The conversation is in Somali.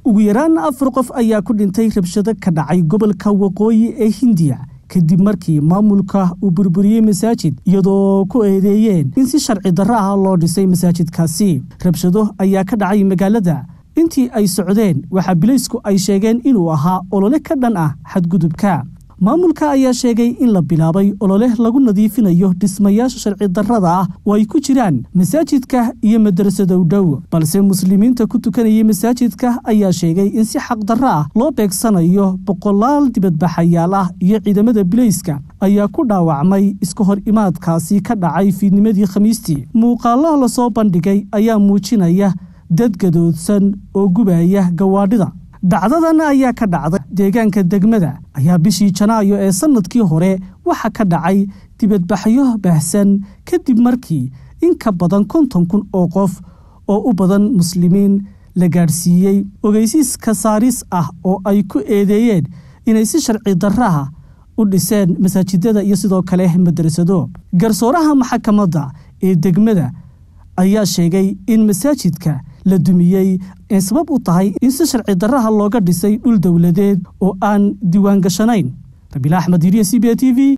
ugu yaraan afar qof ayaa ku dhintay rabshado ka dhacay gobolka waqooyi ee hindiya kadib markii maamulka uu burburiyey masaajid iyadoo ku eedeeyeen in si sharci darro ah loo dhisay masaajidkaasi rabshado ayaa ka dhacay magaalada intii ay socdeen waxaa bilaysku ay sheegeen inuu ahaa olole ka dhan ah xadgudubka maamulka ayaa sheegay in la bilaabay olole lagu nadiifinayo dhismayaasha sharci darrada ah oo ay ku jiraan masaajidka iyo madrasadow dhow balse muslimiinta ku tukanayay masaajidka ayaa sheegay in si xaq darro ah loo beegsanayo boqolaal dibadbaxayaal ah iyo ciidamada bilayska ayaa ku dhaawacmay iska hor imaadkaasi ka dhacay fiidnimadii khamiistii muuqaallo lasoo bandhigay ayaa muujinaya dad gadoodsan oo gubaya gawaadhida dhacdadan ayaa ka dhacday deegaanka degmada ayaa bishii janaayo ee sannadkii hore waxa ka dhacay dibadbaxyo baahsan kadib markii in ka badan konton kun oo qof oo u badan muslimiin la gaadhsiiyey ogeysiis kasaaris ah oo ay ku eedeeyeen inay si sharci darraha u dhiseen masaajidada iyo sidoo kale madrasado garsooraha maxakamadda ee degmada ayaa sheegay in masaajidka la dumiyey ee sabab u tahay in si sharci darraha looga dhisay dhul dowladeed oo aan diiwaan gashanayn rabiil axmed iriya c b a t v